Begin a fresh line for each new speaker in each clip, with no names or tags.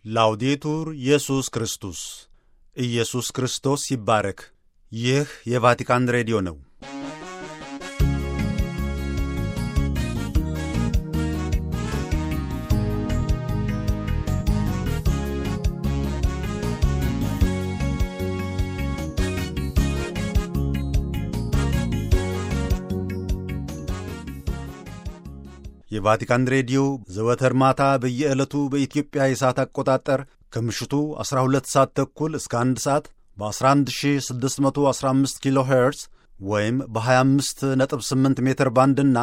ላውዴቱር ኢየሱስ ክርስቶስ ኢየሱስ ክርስቶስ ይባረክ። ይህ የቫቲካን ሬዲዮ ነው። የቫቲካን ሬዲዮ ዘወትር ማታ በየዕለቱ በኢትዮጵያ የሰዓት አቆጣጠር ከምሽቱ 12 ሰዓት ተኩል እስከ 1 ሰዓት በ11615 ኪሎ ሄርዝ ወይም በ258 ሜትር ባንድና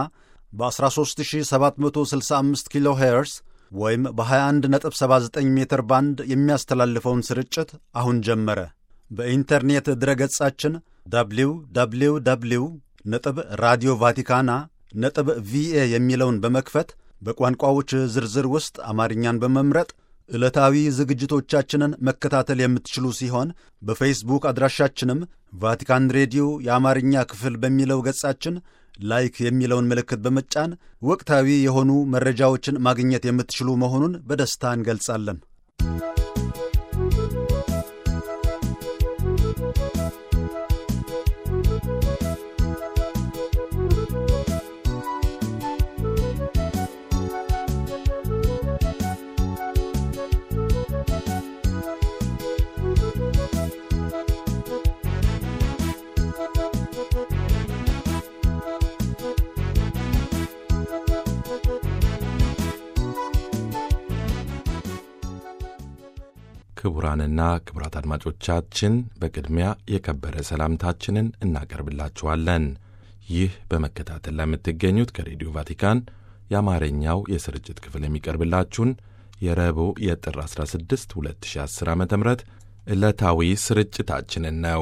በ13765 ኪሎ ሄርዝ ወይም በ2179 ሜትር ባንድ የሚያስተላልፈውን ስርጭት አሁን ጀመረ። በኢንተርኔት ድረገጻችን ደብሊው ደብሊው ደብሊው ነጥብ ራዲዮ ቫቲካና ነጥብ ቪኤ የሚለውን በመክፈት በቋንቋዎች ዝርዝር ውስጥ አማርኛን በመምረጥ ዕለታዊ ዝግጅቶቻችንን መከታተል የምትችሉ ሲሆን በፌስቡክ አድራሻችንም ቫቲካን ሬዲዮ የአማርኛ ክፍል በሚለው ገጻችን ላይክ የሚለውን ምልክት በመጫን ወቅታዊ የሆኑ መረጃዎችን ማግኘት የምትችሉ መሆኑን በደስታ እንገልጻለን።
ክቡራንና ክቡራት አድማጮቻችን በቅድሚያ የከበረ ሰላምታችንን እናቀርብላችኋለን። ይህ በመከታተል ላይ የምትገኙት ከሬዲዮ ቫቲካን የአማርኛው የስርጭት ክፍል የሚቀርብላችሁን የረቡዕ የጥር 16 2010 ዓ ም ዕለታዊ ስርጭታችንን ነው።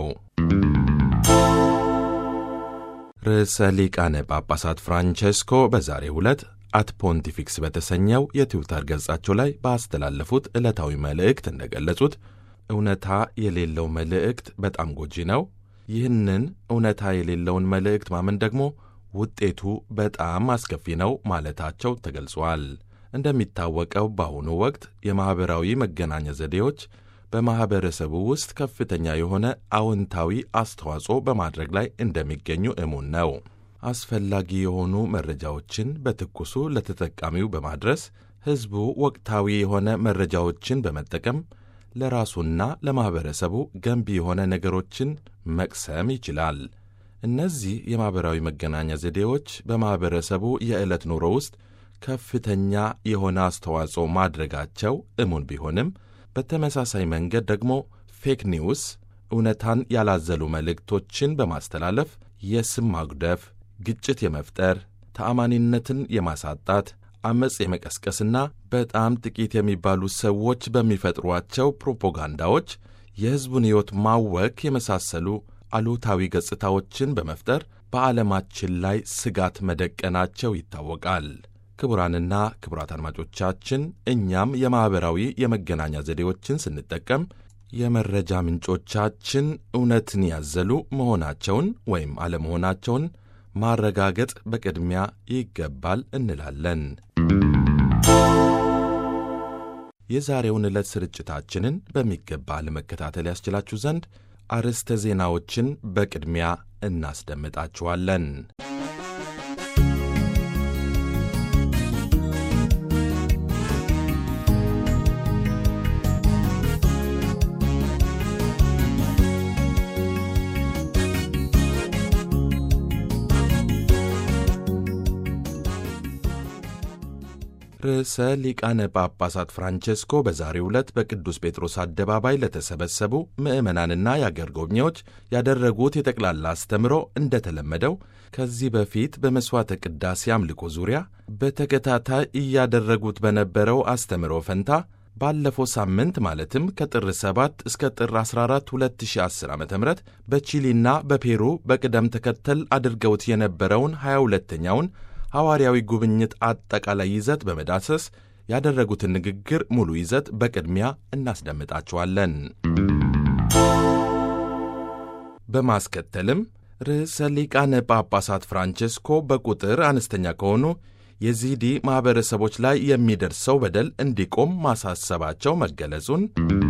ርዕሰ ሊቃነ ጳጳሳት ፍራንቼስኮ በዛሬው ዕለት አት ፖንቲፊክስ በተሰኘው የትዊተር ገጻቸው ላይ ባስተላለፉት ዕለታዊ መልእክት እንደገለጹት እውነታ የሌለው መልእክት በጣም ጎጂ ነው። ይህንን እውነታ የሌለውን መልእክት ማመን ደግሞ ውጤቱ በጣም አስከፊ ነው ማለታቸው ተገልጿል። እንደሚታወቀው በአሁኑ ወቅት የማኅበራዊ መገናኛ ዘዴዎች በማኅበረሰቡ ውስጥ ከፍተኛ የሆነ አዎንታዊ አስተዋጽኦ በማድረግ ላይ እንደሚገኙ እሙን ነው። አስፈላጊ የሆኑ መረጃዎችን በትኩሱ ለተጠቃሚው በማድረስ ሕዝቡ ወቅታዊ የሆነ መረጃዎችን በመጠቀም ለራሱና ለማኅበረሰቡ ገንቢ የሆነ ነገሮችን መቅሰም ይችላል። እነዚህ የማኅበራዊ መገናኛ ዘዴዎች በማኅበረሰቡ የዕለት ኑሮ ውስጥ ከፍተኛ የሆነ አስተዋጽኦ ማድረጋቸው እሙን ቢሆንም በተመሳሳይ መንገድ ደግሞ ፌክ ኒውስ እውነታን ያላዘሉ መልእክቶችን በማስተላለፍ የስም ማጉደፍ ግጭት የመፍጠር ተአማኒነትን የማሳጣት አመፅ የመቀስቀስና በጣም ጥቂት የሚባሉ ሰዎች በሚፈጥሯቸው ፕሮፓጋንዳዎች የሕዝቡን ሕይወት ማወክ የመሳሰሉ አሉታዊ ገጽታዎችን በመፍጠር በዓለማችን ላይ ስጋት መደቀናቸው ይታወቃል። ክቡራንና ክቡራት አድማጮቻችን እኛም የማኅበራዊ የመገናኛ ዘዴዎችን ስንጠቀም የመረጃ ምንጮቻችን እውነትን ያዘሉ መሆናቸውን ወይም አለመሆናቸውን ማረጋገጥ በቅድሚያ ይገባል እንላለን። የዛሬውን ዕለት ስርጭታችንን በሚገባ ለመከታተል ያስችላችሁ ዘንድ አርዕስተ ዜናዎችን በቅድሚያ እናስደምጣችኋለን። ርዕሰ ሊቃነ ጳጳሳት ፍራንቼስኮ በዛሬው ዕለት በቅዱስ ጴጥሮስ አደባባይ ለተሰበሰቡ ምዕመናንና የአገር ጎብኚዎች ያደረጉት የጠቅላላ አስተምሮ እንደተለመደው ከዚህ በፊት በመሥዋዕተ ቅዳሴ አምልኮ ዙሪያ በተከታታይ እያደረጉት በነበረው አስተምሮ ፈንታ ባለፈው ሳምንት ማለትም ከጥር 7 እስከ ጥር 14 2010 ዓ ም በቺሊና በፔሩ በቅደም ተከተል አድርገውት የነበረውን 22ኛውን ሐዋርያዊ ጉብኝት አጠቃላይ ይዘት በመዳሰስ ያደረጉትን ንግግር ሙሉ ይዘት በቅድሚያ እናስደምጣችኋለን። በማስከተልም ርዕሰ ሊቃነ ጳጳሳት ፍራንቼስኮ በቁጥር አነስተኛ ከሆኑ የዚዲ ማኅበረሰቦች ላይ የሚደርሰው በደል እንዲቆም ማሳሰባቸው መገለጹን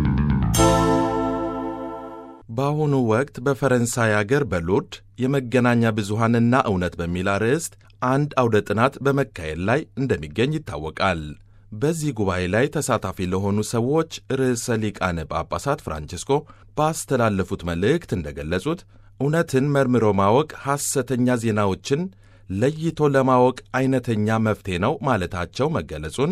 በአሁኑ ወቅት በፈረንሳይ አገር በሎርድ የመገናኛ ብዙሃንና እውነት በሚል አርዕስት አንድ አውደ ጥናት በመካሄድ ላይ እንደሚገኝ ይታወቃል። በዚህ ጉባኤ ላይ ተሳታፊ ለሆኑ ሰዎች ርዕሰ ሊቃነ ጳጳሳት ፍራንቺስኮ ባስተላለፉት መልእክት እንደገለጹት እውነትን መርምሮ ማወቅ ሐሰተኛ ዜናዎችን ለይቶ ለማወቅ አይነተኛ መፍትሔ ነው ማለታቸው መገለጹን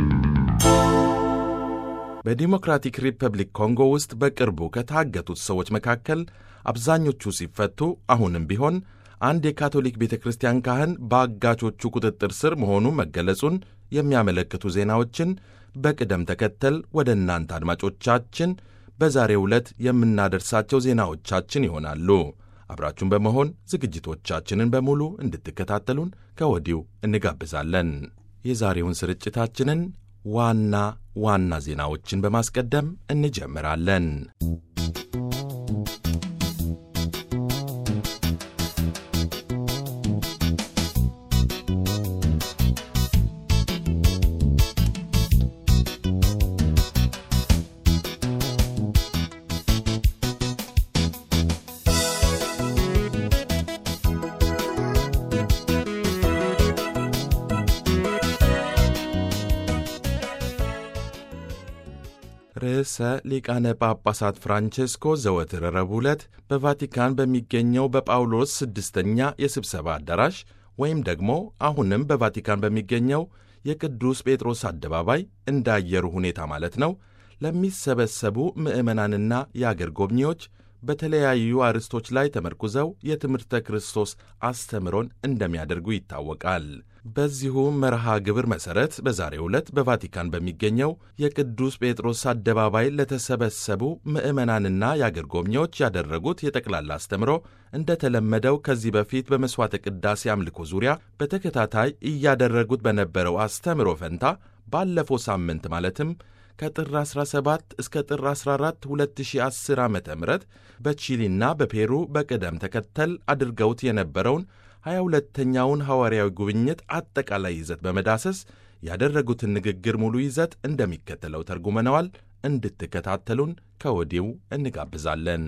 በዲሞክራቲክ ሪፐብሊክ ኮንጎ ውስጥ በቅርቡ ከታገቱት ሰዎች መካከል አብዛኞቹ ሲፈቱ አሁንም ቢሆን አንድ የካቶሊክ ቤተ ክርስቲያን ካህን በአጋቾቹ ቁጥጥር ስር መሆኑ መገለጹን የሚያመለክቱ ዜናዎችን በቅደም ተከተል ወደ እናንተ አድማጮቻችን በዛሬው ዕለት የምናደርሳቸው ዜናዎቻችን ይሆናሉ። አብራችሁን በመሆን ዝግጅቶቻችንን በሙሉ እንድትከታተሉን ከወዲሁ እንጋብዛለን። የዛሬውን ስርጭታችንን ዋና ዋና ዜናዎችን በማስቀደም እንጀምራለን። ርዕሰ ሊቃነ ጳጳሳት ፍራንቼስኮ ዘወትር ረቡዕ ዕለት በቫቲካን በሚገኘው በጳውሎስ ስድስተኛ የስብሰባ አዳራሽ ወይም ደግሞ አሁንም በቫቲካን በሚገኘው የቅዱስ ጴጥሮስ አደባባይ እንደ አየሩ ሁኔታ ማለት ነው ለሚሰበሰቡ ምዕመናንና የአገር ጎብኚዎች በተለያዩ አርዕስቶች ላይ ተመርኩዘው የትምህርተ ክርስቶስ አስተምሮን እንደሚያደርጉ ይታወቃል። በዚሁ መርሃ ግብር መሠረት በዛሬው ዕለት በቫቲካን በሚገኘው የቅዱስ ጴጥሮስ አደባባይ ለተሰበሰቡ ምዕመናንና የአገር ጎብኚዎች ያደረጉት የጠቅላላ አስተምሮ እንደተለመደው ከዚህ በፊት በመሥዋዕተ ቅዳሴ አምልኮ ዙሪያ በተከታታይ እያደረጉት በነበረው አስተምሮ ፈንታ ባለፈው ሳምንት ማለትም ከጥር 17 እስከ ጥር 14 2010 ዓ ም በቺሊና በፔሩ በቅደም ተከተል አድርገውት የነበረውን 22ተኛውን ሐዋርያዊ ጉብኝት አጠቃላይ ይዘት በመዳሰስ ያደረጉትን ንግግር ሙሉ ይዘት እንደሚከተለው ተርጉመነዋል። እንድትከታተሉን ከወዲሁ እንጋብዛለን።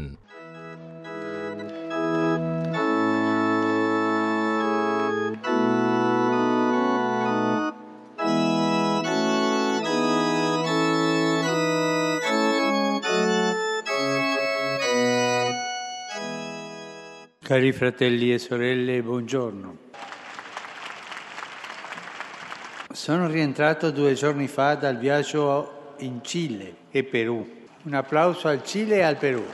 Cari fratelli e sorelle, buongiorno. Sono rientrato due giorni fa dal viaggio in Cile e Perù. Un applauso al Cile e al Perù.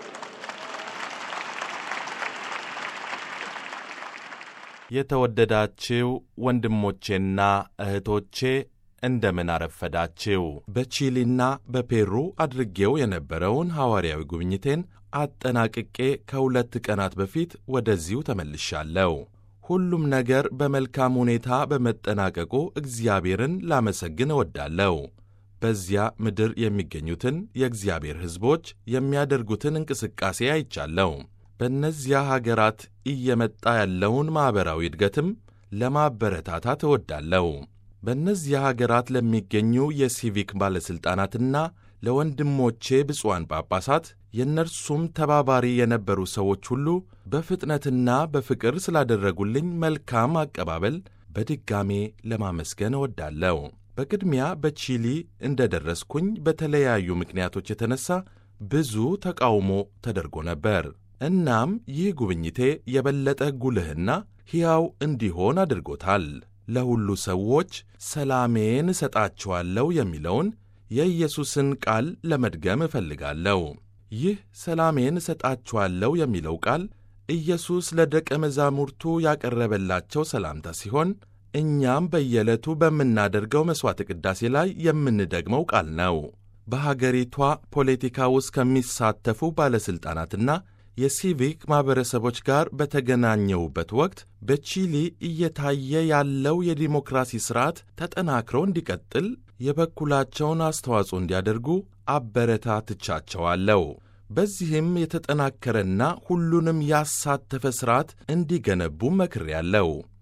የተወደዳችው ወንድሞቼና እህቶቼ እንደምን አረፈዳችው። በቺሊና በፔሩ አድርጌው የነበረውን ሐዋርያዊ ጉብኝቴን አጠናቅቄ ከሁለት ቀናት በፊት ወደዚሁ ተመልሻለሁ። ሁሉም ነገር በመልካም ሁኔታ በመጠናቀቁ እግዚአብሔርን ላመሰግን እወዳለሁ። በዚያ ምድር የሚገኙትን የእግዚአብሔር ሕዝቦች የሚያደርጉትን እንቅስቃሴ አይቻለሁ። በእነዚያ ሀገራት እየመጣ ያለውን ማኅበራዊ እድገትም ለማበረታታት እወዳለሁ። በእነዚያ ሀገራት ለሚገኙ የሲቪክ ባለሥልጣናትና ለወንድሞቼ ብፁዓን ጳጳሳት የእነርሱም ተባባሪ የነበሩ ሰዎች ሁሉ በፍጥነትና በፍቅር ስላደረጉልኝ መልካም አቀባበል በድጋሜ ለማመስገን እወዳለሁ። በቅድሚያ በቺሊ እንደ ደረስኩኝ በተለያዩ ምክንያቶች የተነሳ ብዙ ተቃውሞ ተደርጎ ነበር። እናም ይህ ጉብኝቴ የበለጠ ጉልህና ሕያው እንዲሆን አድርጎታል። ለሁሉ ሰዎች ሰላሜን እሰጣችኋለሁ የሚለውን የኢየሱስን ቃል ለመድገም እፈልጋለሁ። ይህ ሰላሜን እሰጣችኋለሁ የሚለው ቃል ኢየሱስ ለደቀ መዛሙርቱ ያቀረበላቸው ሰላምታ ሲሆን እኛም በየዕለቱ በምናደርገው መሥዋዕተ ቅዳሴ ላይ የምንደግመው ቃል ነው። በሀገሪቷ ፖለቲካ ውስጥ ከሚሳተፉ ባለሥልጣናትና የሲቪክ ማኅበረሰቦች ጋር በተገናኘሁበት ወቅት በቺሊ እየታየ ያለው የዲሞክራሲ ሥርዓት ተጠናክሮ እንዲቀጥል የበኩላቸውን አስተዋጽኦ እንዲያደርጉ አበረታትቻቸዋለሁ። በዚህም የተጠናከረና ሁሉንም ያሳተፈ ሥርዓት እንዲገነቡ መክሬያለሁ።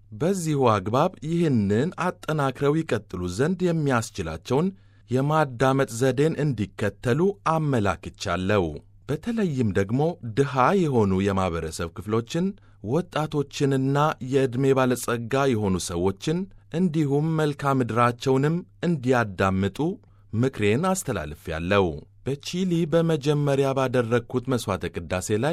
በዚሁ አግባብ ይህንን አጠናክረው ይቀጥሉ ዘንድ የሚያስችላቸውን የማዳመጥ ዘዴን እንዲከተሉ አመላክቻለሁ። በተለይም ደግሞ ድሃ የሆኑ የማኅበረሰብ ክፍሎችን፣ ወጣቶችንና የዕድሜ ባለጸጋ የሆኑ ሰዎችን እንዲሁም መልክዓ ምድራቸውንም እንዲያዳምጡ ምክሬን አስተላልፌያለሁ። በቺሊ በመጀመሪያ ባደረግኩት መሥዋዕተ ቅዳሴ ላይ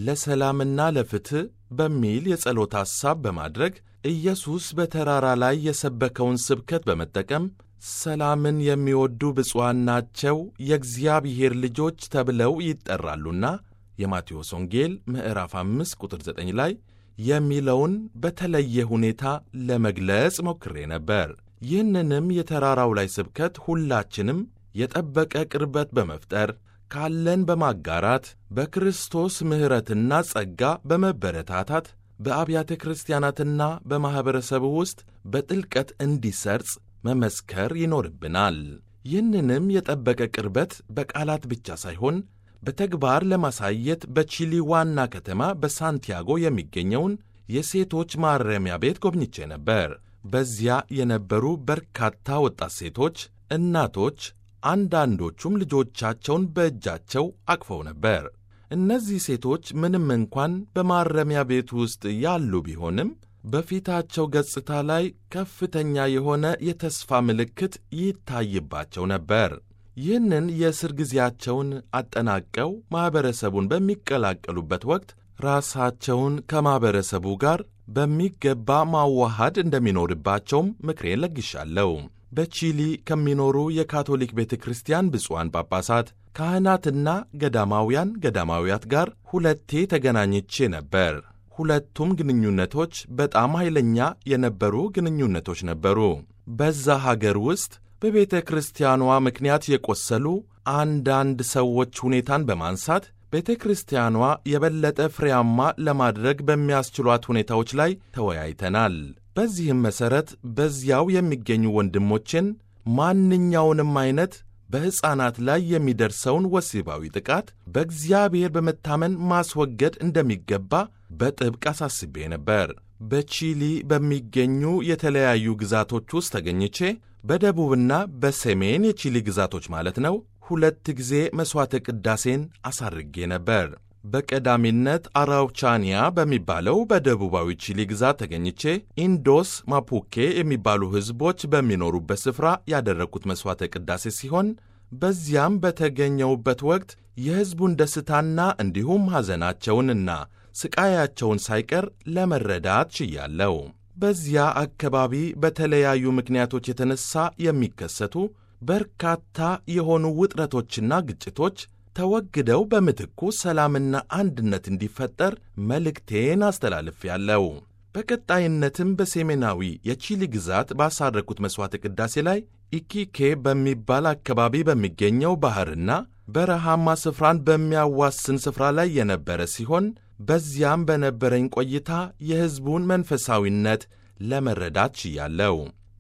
ለሰላምና ለፍትሕ በሚል የጸሎት ሐሳብ በማድረግ ኢየሱስ በተራራ ላይ የሰበከውን ስብከት በመጠቀም ሰላምን የሚወዱ ብፁዓን ናቸው የእግዚአብሔር ልጆች ተብለው ይጠራሉና የማቴዎስ ወንጌል ምዕራፍ 5 ቁጥር 9 ላይ የሚለውን በተለየ ሁኔታ ለመግለጽ ሞክሬ ነበር። ይህንንም የተራራው ላይ ስብከት ሁላችንም የጠበቀ ቅርበት በመፍጠር ካለን በማጋራት በክርስቶስ ምሕረትና ጸጋ በመበረታታት በአብያተ ክርስቲያናትና በማኅበረሰቡ ውስጥ በጥልቀት እንዲሰርጽ መመስከር ይኖርብናል። ይህንንም የጠበቀ ቅርበት በቃላት ብቻ ሳይሆን በተግባር ለማሳየት በቺሊ ዋና ከተማ በሳንቲያጎ የሚገኘውን የሴቶች ማረሚያ ቤት ጎብኝቼ ነበር። በዚያ የነበሩ በርካታ ወጣት ሴቶች፣ እናቶች፣ አንዳንዶቹም ልጆቻቸውን በእጃቸው አቅፈው ነበር። እነዚህ ሴቶች ምንም እንኳን በማረሚያ ቤት ውስጥ ያሉ ቢሆንም በፊታቸው ገጽታ ላይ ከፍተኛ የሆነ የተስፋ ምልክት ይታይባቸው ነበር። ይህንን የእስር ጊዜያቸውን አጠናቀው ማኅበረሰቡን በሚቀላቀሉበት ወቅት ራሳቸውን ከማኅበረሰቡ ጋር በሚገባ ማዋሃድ እንደሚኖርባቸውም ምክሬን ለግሻለሁ። በቺሊ ከሚኖሩ የካቶሊክ ቤተ ክርስቲያን ብፁዓን ጳጳሳት፣ ካህናትና ገዳማውያን ገዳማውያት ጋር ሁለቴ ተገናኝቼ ነበር። ሁለቱም ግንኙነቶች በጣም ኃይለኛ የነበሩ ግንኙነቶች ነበሩ። በዛ ሀገር ውስጥ በቤተ ክርስቲያኗ ምክንያት የቆሰሉ አንዳንድ ሰዎች ሁኔታን በማንሳት ቤተ ክርስቲያኗ የበለጠ ፍሬያማ ለማድረግ በሚያስችሏት ሁኔታዎች ላይ ተወያይተናል። በዚህም መሠረት በዚያው የሚገኙ ወንድሞችን ማንኛውንም አይነት በሕፃናት ላይ የሚደርሰውን ወሲባዊ ጥቃት በእግዚአብሔር በመታመን ማስወገድ እንደሚገባ በጥብቅ አሳስቤ ነበር። በቺሊ በሚገኙ የተለያዩ ግዛቶች ውስጥ ተገኝቼ በደቡብና በሰሜን የቺሊ ግዛቶች ማለት ነው ሁለት ጊዜ መሥዋዕተ ቅዳሴን አሳርጌ ነበር። በቀዳሚነት አራውቻኒያ በሚባለው በደቡባዊ ቺሊ ግዛት ተገኝቼ ኢንዶስ ማፑኬ የሚባሉ ሕዝቦች በሚኖሩበት ስፍራ ያደረግኩት መሥዋዕተ ቅዳሴ ሲሆን በዚያም በተገኘውበት ወቅት የሕዝቡን ደስታና እንዲሁም ሐዘናቸውንና ስቃያቸውን ሳይቀር ለመረዳት ችያለሁ። በዚያ አካባቢ በተለያዩ ምክንያቶች የተነሳ የሚከሰቱ በርካታ የሆኑ ውጥረቶችና ግጭቶች ተወግደው በምትኩ ሰላምና አንድነት እንዲፈጠር መልእክቴን አስተላልፌያለሁ። በቀጣይነትም በሰሜናዊ የቺሊ ግዛት ባሳረኩት መሥዋዕተ ቅዳሴ ላይ ኢኪኬ በሚባል አካባቢ በሚገኘው ባሕርና በረሃማ ስፍራን በሚያዋስን ስፍራ ላይ የነበረ ሲሆን በዚያም በነበረኝ ቆይታ የሕዝቡን መንፈሳዊነት ለመረዳት ችያለሁ።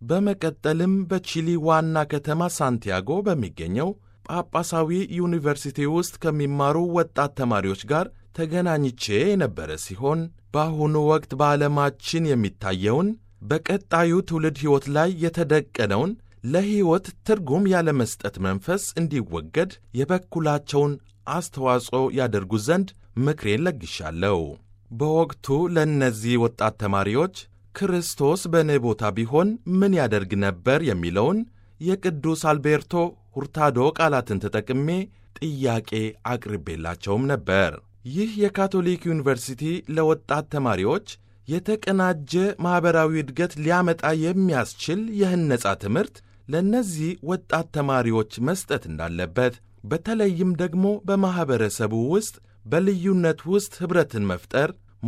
በመቀጠልም በቺሊ ዋና ከተማ ሳንቲያጎ በሚገኘው ጳጳሳዊ ዩኒቨርሲቲ ውስጥ ከሚማሩ ወጣት ተማሪዎች ጋር ተገናኝቼ የነበረ ሲሆን በአሁኑ ወቅት በዓለማችን የሚታየውን በቀጣዩ ትውልድ ሕይወት ላይ የተደቀነውን ለሕይወት ትርጉም ያለመስጠት መንፈስ እንዲወገድ የበኩላቸውን አስተዋጽኦ ያደርጉ ዘንድ ምክሬን ለግሻለሁ። በወቅቱ ለእነዚህ ወጣት ተማሪዎች ክርስቶስ በእኔ ቦታ ቢሆን ምን ያደርግ ነበር የሚለውን የቅዱስ አልቤርቶ ሁርታዶ ቃላትን ተጠቅሜ ጥያቄ አቅርቤላቸውም ነበር። ይህ የካቶሊክ ዩኒቨርሲቲ ለወጣት ተማሪዎች የተቀናጀ ማኅበራዊ እድገት ሊያመጣ የሚያስችል የህነጻ ትምህርት ለእነዚህ ወጣት ተማሪዎች መስጠት እንዳለበት፣ በተለይም ደግሞ በማኅበረሰቡ ውስጥ በልዩነት ውስጥ ኅብረትን መፍጠር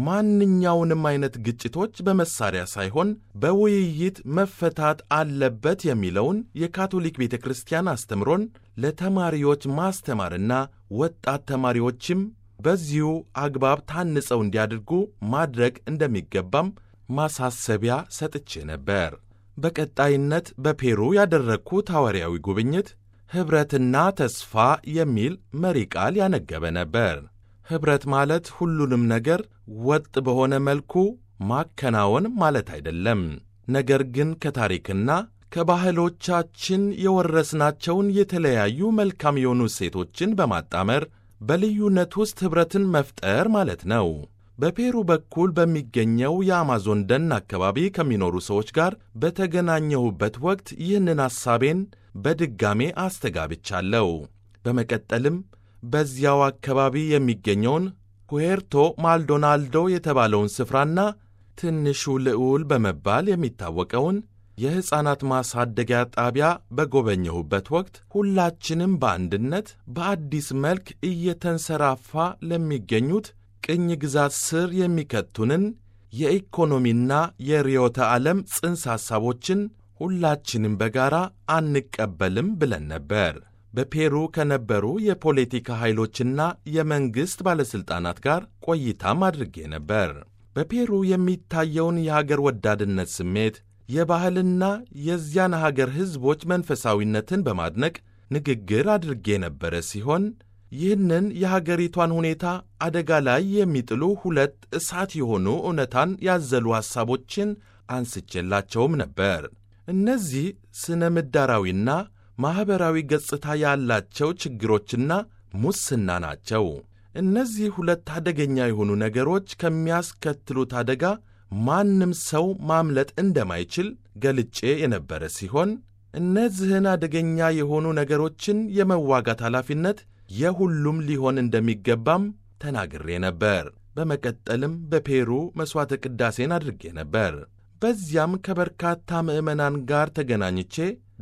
ማንኛውንም አይነት ግጭቶች በመሳሪያ ሳይሆን በውይይት መፈታት አለበት የሚለውን የካቶሊክ ቤተ ክርስቲያን አስተምሮን ለተማሪዎች ማስተማርና ወጣት ተማሪዎችም በዚሁ አግባብ ታንጸው እንዲያደርጉ ማድረግ እንደሚገባም ማሳሰቢያ ሰጥቼ ነበር። በቀጣይነት በፔሩ ያደረግኩት ሐዋርያዊ ጉብኝት ኅብረትና ተስፋ የሚል መሪ ቃል ያነገበ ነበር። ኅብረት ማለት ሁሉንም ነገር ወጥ በሆነ መልኩ ማከናወን ማለት አይደለም። ነገር ግን ከታሪክና ከባህሎቻችን የወረስናቸውን የተለያዩ መልካም የሆኑ እሴቶችን በማጣመር በልዩነት ውስጥ ኅብረትን መፍጠር ማለት ነው። በፔሩ በኩል በሚገኘው የአማዞን ደን አካባቢ ከሚኖሩ ሰዎች ጋር በተገናኘሁበት ወቅት ይህንን ሐሳቤን በድጋሜ አስተጋብቻለሁ። በመቀጠልም በዚያው አካባቢ የሚገኘውን ሁዌርቶ ማልዶናልዶ የተባለውን ስፍራና ትንሹ ልዑል በመባል የሚታወቀውን የሕፃናት ማሳደጊያ ጣቢያ በጎበኘሁበት ወቅት ሁላችንም በአንድነት በአዲስ መልክ እየተንሰራፋ ለሚገኙት ቅኝ ግዛት ስር የሚከቱንን የኢኮኖሚና የርዕዮተ ዓለም ጽንሰ ሐሳቦችን ሁላችንም በጋራ አንቀበልም ብለን ነበር። በፔሩ ከነበሩ የፖለቲካ ኃይሎችና የመንግሥት ባለሥልጣናት ጋር ቆይታም አድርጌ ነበር። በፔሩ የሚታየውን የሀገር ወዳድነት ስሜት የባህልና የዚያን ሀገር ሕዝቦች መንፈሳዊነትን በማድነቅ ንግግር አድርጌ የነበረ ሲሆን ይህንን የሀገሪቷን ሁኔታ አደጋ ላይ የሚጥሉ ሁለት እሳት የሆኑ እውነታን ያዘሉ ሐሳቦችን አንስቼላቸውም ነበር። እነዚህ ስነ ምህዳራዊና ማኅበራዊ ገጽታ ያላቸው ችግሮችና ሙስና ናቸው። እነዚህ ሁለት አደገኛ የሆኑ ነገሮች ከሚያስከትሉት አደጋ ማንም ሰው ማምለጥ እንደማይችል ገልጬ የነበረ ሲሆን እነዚህን አደገኛ የሆኑ ነገሮችን የመዋጋት ኃላፊነት የሁሉም ሊሆን እንደሚገባም ተናግሬ ነበር። በመቀጠልም በፔሩ መሥዋዕተ ቅዳሴን አድርጌ ነበር። በዚያም ከበርካታ ምዕመናን ጋር ተገናኝቼ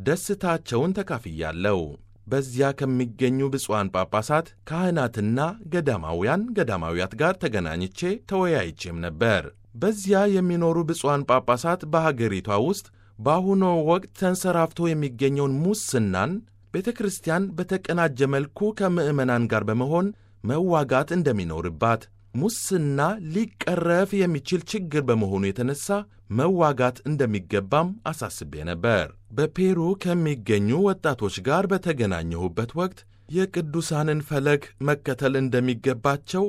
ደስታቸውን ተካፍያለሁ። በዚያ ከሚገኙ ብፁዓን ጳጳሳት፣ ካህናትና ገዳማውያን ገዳማውያት ጋር ተገናኝቼ ተወያይቼም ነበር። በዚያ የሚኖሩ ብፁዓን ጳጳሳት በሀገሪቷ ውስጥ በአሁኑ ወቅት ተንሰራፍቶ የሚገኘውን ሙስናን ቤተ ክርስቲያን በተቀናጀ መልኩ ከምዕመናን ጋር በመሆን መዋጋት እንደሚኖርባት፣ ሙስና ሊቀረፍ የሚችል ችግር በመሆኑ የተነሳ መዋጋት እንደሚገባም አሳስቤ ነበር። በፔሩ ከሚገኙ ወጣቶች ጋር በተገናኘሁበት ወቅት የቅዱሳንን ፈለግ መከተል እንደሚገባቸው፣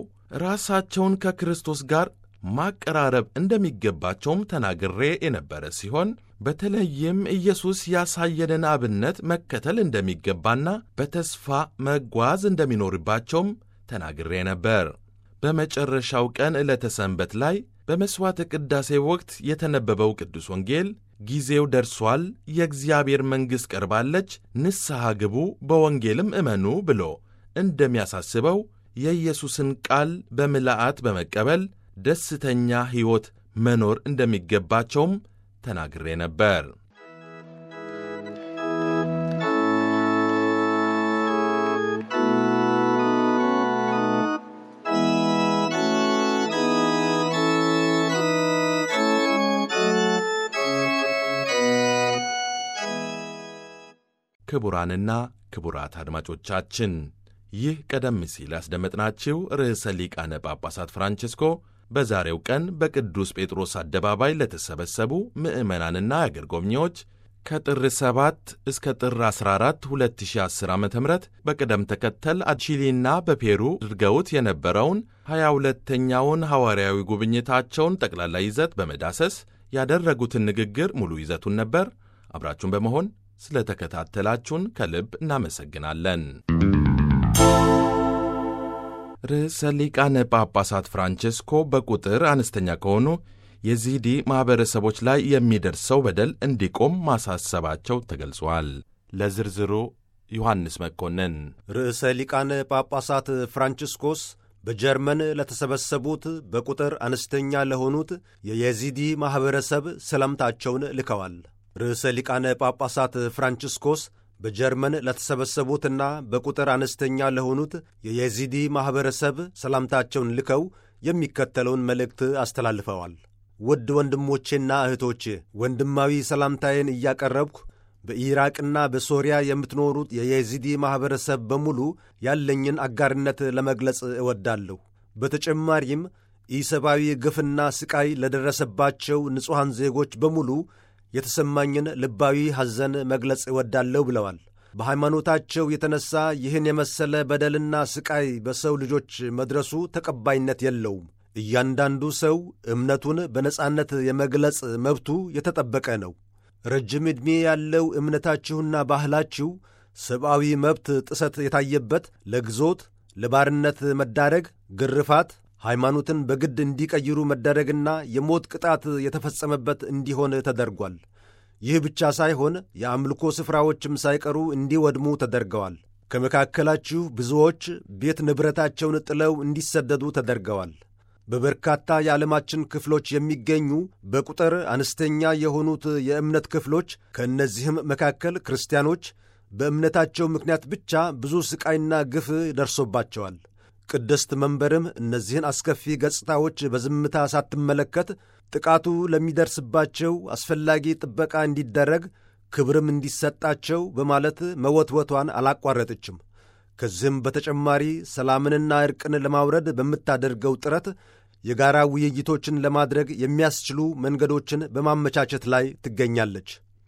ራሳቸውን ከክርስቶስ ጋር ማቀራረብ እንደሚገባቸውም ተናግሬ የነበረ ሲሆን በተለይም ኢየሱስ ያሳየንን አብነት መከተል እንደሚገባና በተስፋ መጓዝ እንደሚኖርባቸውም ተናግሬ ነበር። በመጨረሻው ቀን ዕለተ ሰንበት ላይ በመሥዋዕተ ቅዳሴ ወቅት የተነበበው ቅዱስ ወንጌል ጊዜው ደርሷል፣ የእግዚአብሔር መንግሥት ቀርባለች፣ ንስሐ ግቡ፣ በወንጌልም እመኑ ብሎ እንደሚያሳስበው የኢየሱስን ቃል በምልአት በመቀበል ደስተኛ ሕይወት መኖር እንደሚገባቸውም ተናግሬ ነበር። ክቡራንና ክቡራት አድማጮቻችን ይህ ቀደም ሲል ያስደመጥናችሁ ርዕሰ ሊቃነ ጳጳሳት ፍራንቺስኮ በዛሬው ቀን በቅዱስ ጴጥሮስ አደባባይ ለተሰበሰቡ ምዕመናንና የአገር ጎብኚዎች ከጥር 7 እስከ ጥር 14 2010 ዓ ም በቅደም ተከተል ቺሊና በፔሩ አድርገውት የነበረውን 22ተኛውን ሐዋርያዊ ጉብኝታቸውን ጠቅላላ ይዘት በመዳሰስ ያደረጉትን ንግግር ሙሉ ይዘቱን ነበር። አብራችሁን በመሆን ስለ ተከታተላችሁን ከልብ እናመሰግናለን። ርዕሰ ሊቃነ ጳጳሳት ፍራንቼስኮ በቁጥር አነስተኛ ከሆኑ የዚዲ ማኅበረሰቦች ላይ የሚደርሰው በደል እንዲቆም ማሳሰባቸው ተገልጿል። ለዝርዝሩ ዮሐንስ መኮንን።
ርዕሰ ሊቃነ ጳጳሳት ፍራንቺስኮስ በጀርመን ለተሰበሰቡት በቁጥር አነስተኛ ለሆኑት የየዚዲ ማኅበረሰብ ሰላምታቸውን ልከዋል። ርዕሰ ሊቃነ ጳጳሳት ፍራንቺስኮስ በጀርመን ለተሰበሰቡትና በቁጥር አነስተኛ ለሆኑት የየዚዲ ማኅበረሰብ ሰላምታቸውን ልከው የሚከተለውን መልእክት አስተላልፈዋል። ውድ ወንድሞቼና እህቶቼ ወንድማዊ ሰላምታዬን እያቀረብኩ በኢራቅና በሶሪያ የምትኖሩት የየዚዲ ማኅበረሰብ በሙሉ ያለኝን አጋርነት ለመግለጽ እወዳለሁ። በተጨማሪም ኢሰብአዊ ግፍና ስቃይ ለደረሰባቸው ንጹሐን ዜጎች በሙሉ የተሰማኝን ልባዊ ሐዘን መግለጽ እወዳለሁ ብለዋል። በሃይማኖታቸው የተነሳ ይህን የመሰለ በደልና ስቃይ በሰው ልጆች መድረሱ ተቀባይነት የለውም። እያንዳንዱ ሰው እምነቱን በነጻነት የመግለጽ መብቱ የተጠበቀ ነው። ረጅም ዕድሜ ያለው እምነታችሁና ባህላችሁ ሰብአዊ መብት ጥሰት የታየበት ለግዞት፣ ለባርነት መዳረግ፣ ግርፋት፣ ሃይማኖትን በግድ እንዲቀይሩ መደረግና የሞት ቅጣት የተፈጸመበት እንዲሆን ተደርጓል። ይህ ብቻ ሳይሆን የአምልኮ ስፍራዎችም ሳይቀሩ እንዲወድሙ ተደርገዋል። ከመካከላችሁ ብዙዎች ቤት ንብረታቸውን ጥለው እንዲሰደዱ ተደርገዋል። በበርካታ የዓለማችን ክፍሎች የሚገኙ በቁጥር አነስተኛ የሆኑት የእምነት ክፍሎች ከእነዚህም መካከል ክርስቲያኖች በእምነታቸው ምክንያት ብቻ ብዙ ሥቃይና ግፍ ደርሶባቸዋል። ቅድስት መንበርም እነዚህን አስከፊ ገጽታዎች በዝምታ ሳትመለከት ጥቃቱ ለሚደርስባቸው አስፈላጊ ጥበቃ እንዲደረግ ክብርም እንዲሰጣቸው በማለት መወትወቷን አላቋረጠችም። ከዚህም በተጨማሪ ሰላምንና ዕርቅን ለማውረድ በምታደርገው ጥረት የጋራ ውይይቶችን ለማድረግ የሚያስችሉ መንገዶችን በማመቻቸት ላይ ትገኛለች።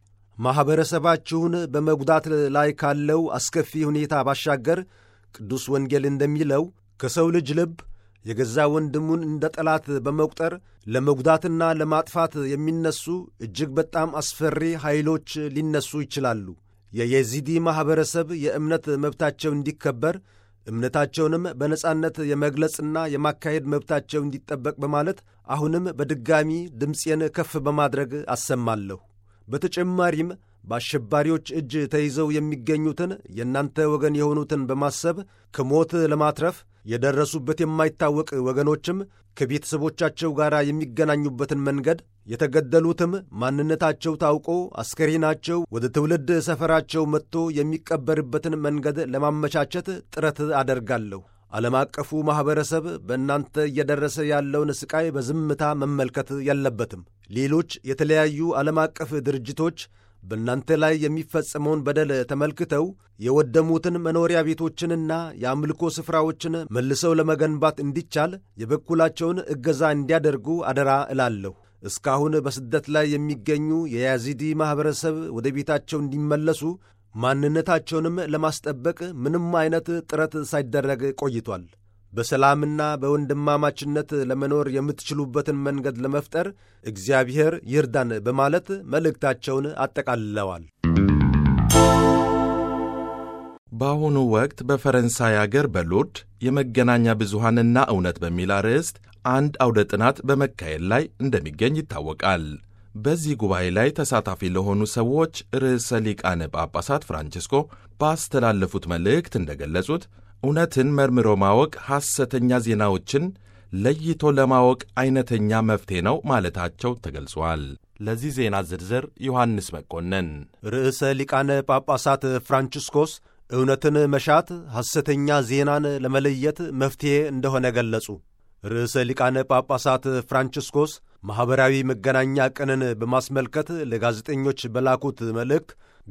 ማኅበረሰባችሁን በመጉዳት ላይ ካለው አስከፊ ሁኔታ ባሻገር ቅዱስ ወንጌል እንደሚለው ከሰው ልጅ ልብ የገዛ ወንድሙን እንደ ጠላት በመቁጠር ለመጉዳትና ለማጥፋት የሚነሱ እጅግ በጣም አስፈሪ ኃይሎች ሊነሱ ይችላሉ። የየዚዲ ማኅበረሰብ የእምነት መብታቸው እንዲከበር እምነታቸውንም በነጻነት የመግለጽና የማካሄድ መብታቸው እንዲጠበቅ በማለት አሁንም በድጋሚ ድምፄን ከፍ በማድረግ አሰማለሁ። በተጨማሪም በአሸባሪዎች እጅ ተይዘው የሚገኙትን የእናንተ ወገን የሆኑትን በማሰብ ከሞት ለማትረፍ የደረሱበት የማይታወቅ ወገኖችም ከቤተሰቦቻቸው ጋር የሚገናኙበትን መንገድ የተገደሉትም ማንነታቸው ታውቆ አስከሬናቸው ወደ ትውልድ ሰፈራቸው መጥቶ የሚቀበርበትን መንገድ ለማመቻቸት ጥረት አደርጋለሁ። ዓለም አቀፉ ማኅበረሰብ በእናንተ እየደረሰ ያለውን ሥቃይ በዝምታ መመልከት የለበትም። ሌሎች የተለያዩ ዓለም አቀፍ ድርጅቶች በእናንተ ላይ የሚፈጸመውን በደል ተመልክተው የወደሙትን መኖሪያ ቤቶችንና የአምልኮ ስፍራዎችን መልሰው ለመገንባት እንዲቻል የበኩላቸውን እገዛ እንዲያደርጉ አደራ እላለሁ። እስካሁን በስደት ላይ የሚገኙ የያዚዲ ማኅበረሰብ ወደ ቤታቸው እንዲመለሱ ማንነታቸውንም ለማስጠበቅ ምንም አይነት ጥረት ሳይደረግ ቆይቷል። በሰላምና በወንድማማችነት ለመኖር የምትችሉበትን መንገድ ለመፍጠር እግዚአብሔር ይርዳን በማለት መልእክታቸውን አጠቃልለዋል።
በአሁኑ ወቅት በፈረንሳይ አገር በሎርድ የመገናኛ ብዙሃንና እውነት በሚል አርዕስት አንድ አውደ ጥናት በመካሄድ ላይ እንደሚገኝ ይታወቃል። በዚህ ጉባኤ ላይ ተሳታፊ ለሆኑ ሰዎች ርዕሰ ሊቃነ ጳጳሳት ፍራንቺስኮ ባስተላለፉት መልእክት እንደገለጹት እውነትን መርምሮ ማወቅ ሐሰተኛ ዜናዎችን ለይቶ ለማወቅ አይነተኛ መፍትሄ ነው ማለታቸው ተገልጿል። ለዚህ ዜና ዝርዝር ዮሐንስ መኮንን።
ርዕሰ ሊቃነ ጳጳሳት ፍራንቺስኮስ እውነትን መሻት ሐሰተኛ ዜናን ለመለየት መፍትሔ እንደሆነ ገለጹ። ርዕሰ ሊቃነ ጳጳሳት ፍራንቺስኮስ ማኅበራዊ መገናኛ ቀንን በማስመልከት ለጋዜጠኞች በላኩት መልእክት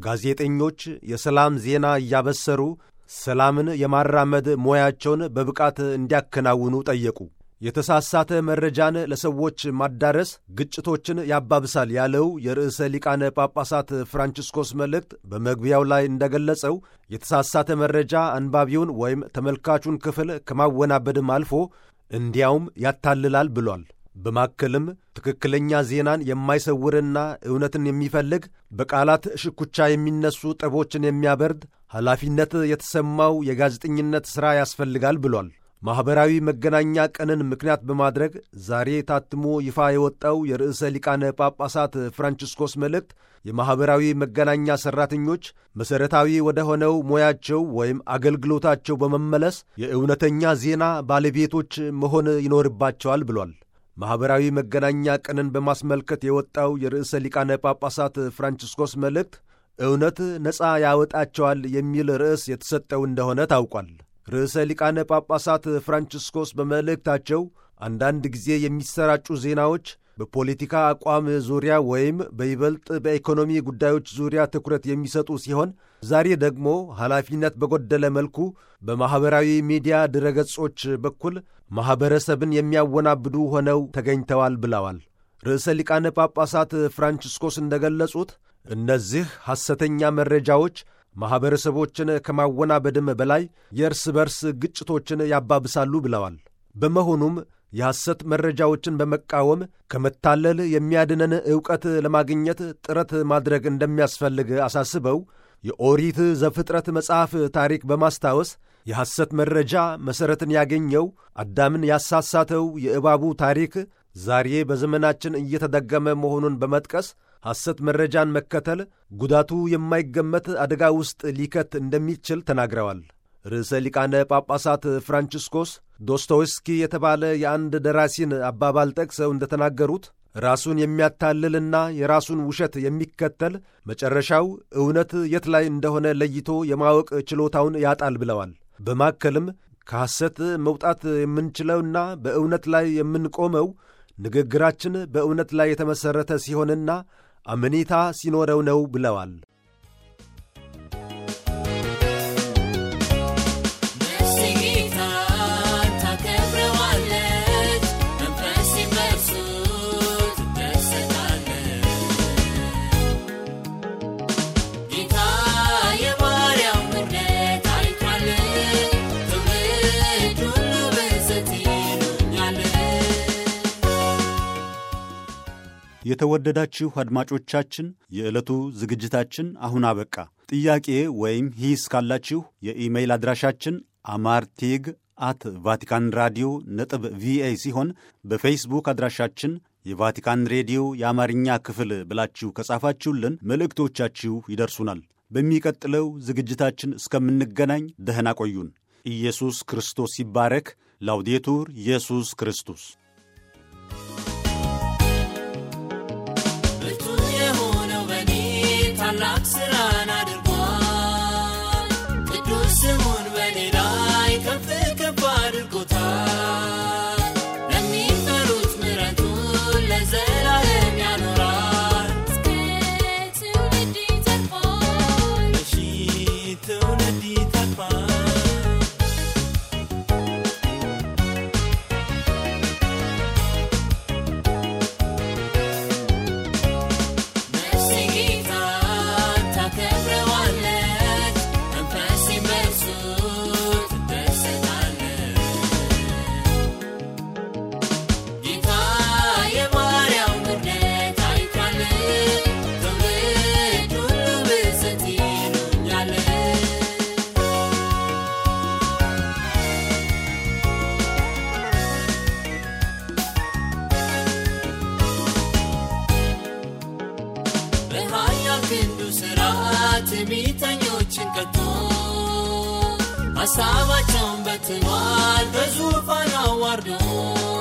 ጋዜጠኞች የሰላም ዜና እያበሰሩ ሰላምን የማራመድ ሙያቸውን በብቃት እንዲያከናውኑ ጠየቁ። የተሳሳተ መረጃን ለሰዎች ማዳረስ ግጭቶችን ያባብሳል ያለው የርዕሰ ሊቃነ ጳጳሳት ፍራንቺስኮስ መልእክት በመግቢያው ላይ እንደገለጸው የተሳሳተ መረጃ አንባቢውን ወይም ተመልካቹን ክፍል ከማወናበድም አልፎ እንዲያውም ያታልላል ብሏል። በማከልም ትክክለኛ ዜናን የማይሰውርና እውነትን የሚፈልግ በቃላት ሽኩቻ የሚነሱ ጠቦችን የሚያበርድ ኃላፊነት የተሰማው የጋዜጠኝነት ሥራ ያስፈልጋል ብሏል። ማኅበራዊ መገናኛ ቀንን ምክንያት በማድረግ ዛሬ ታትሞ ይፋ የወጣው የርዕሰ ሊቃነ ጳጳሳት ፍራንቺስኮስ መልእክት የማኅበራዊ መገናኛ ሠራተኞች መሠረታዊ ወደ ሆነው ሙያቸው ወይም አገልግሎታቸው በመመለስ የእውነተኛ ዜና ባለቤቶች መሆን ይኖርባቸዋል ብሏል። ማኅበራዊ መገናኛ ቀንን በማስመልከት የወጣው የርዕሰ ሊቃነ ጳጳሳት ፍራንቺስኮስ መልእክት እውነት ነፃ ያወጣቸዋል የሚል ርዕስ የተሰጠው እንደሆነ ታውቋል። ርዕሰ ሊቃነ ጳጳሳት ፍራንቺስኮስ በመልእክታቸው አንዳንድ ጊዜ የሚሰራጩ ዜናዎች በፖለቲካ አቋም ዙሪያ ወይም በይበልጥ በኢኮኖሚ ጉዳዮች ዙሪያ ትኩረት የሚሰጡ ሲሆን ዛሬ ደግሞ ኃላፊነት በጎደለ መልኩ በማኅበራዊ ሚዲያ ድረገጾች በኩል ማኅበረሰብን የሚያወናብዱ ሆነው ተገኝተዋል ብለዋል። ርዕሰ ሊቃነ ጳጳሳት ፍራንቺስኮስ እንደገለጹት እነዚህ ሐሰተኛ መረጃዎች ማኅበረሰቦችን ከማወናበድም በላይ የእርስ በርስ ግጭቶችን ያባብሳሉ ብለዋል። በመሆኑም
የሐሰት መረጃዎችን በመቃወም ከመታለል የሚያድነን ዕውቀት ለማግኘት ጥረት ማድረግ እንደሚያስፈልግ አሳስበው የኦሪት ዘፍጥረት መጽሐፍ ታሪክ በማስታወስ የሐሰት መረጃ መሠረትን ያገኘው አዳምን ያሳሳተው የእባቡ ታሪክ ዛሬ በዘመናችን እየተደገመ መሆኑን በመጥቀስ ሐሰት መረጃን መከተል ጉዳቱ የማይገመት አደጋ ውስጥ ሊከት እንደሚችል ተናግረዋል። ርዕሰ ሊቃነ ጳጳሳት ፍራንቺስኮስ ዶስቶውስኪ የተባለ የአንድ ደራሲን አባባል ጠቅሰው እንደተናገሩት ራሱን የሚያታልልና የራሱን ውሸት የሚከተል መጨረሻው እውነት የት ላይ እንደሆነ ለይቶ የማወቅ ችሎታውን ያጣል ብለዋል። በማከልም ከሐሰት መውጣት የምንችለውና በእውነት ላይ የምንቆመው ንግግራችን በእውነት ላይ የተመሠረተ ሲሆንና አመኔታ ሲኖረው ነው ብለዋል።
የተወደዳችሁ አድማጮቻችን የዕለቱ ዝግጅታችን አሁን አበቃ። ጥያቄ ወይም ሂስ ካላችሁ የኢሜይል አድራሻችን አማርቲግ አት ቫቲካን ራዲዮ ነጥብ ቪኦኤ ሲሆን በፌስቡክ አድራሻችን የቫቲካን ሬዲዮ የአማርኛ ክፍል ብላችሁ ከጻፋችሁልን መልእክቶቻችሁ ይደርሱናል። በሚቀጥለው ዝግጅታችን እስከምንገናኝ ደህና ቆዩን። ኢየሱስ ክርስቶስ ይባረክ። ላውዴቱር ኢየሱስ ክርስቶስ
ታላቅ ስራን አድርጓል። ቅዱስ ስሙን በኔ ላይ ከፍ ከፍ አድርጎታል። ለሚፈሩት ምሕረቱን ለዘላለም ያኖራል። እስከ ትውልድ ይተርፋል። ለሺህ ትውልድ ይተርፋል። ነፍሴ ጌታን ታከብረዋለች፣ መንፈሴም በእርሱ ትደሰታለች። ጌታ የባሪያውን ውርደት አይቷል፣ ትውልድ ሁሉ ብፅዕት ይሉኛል። በኃያል ክንዱ ሥራ ትዕቢተኞችን ቀጥቶ ሐሳባቸውን በትኗል በዙፋን አዋርዶ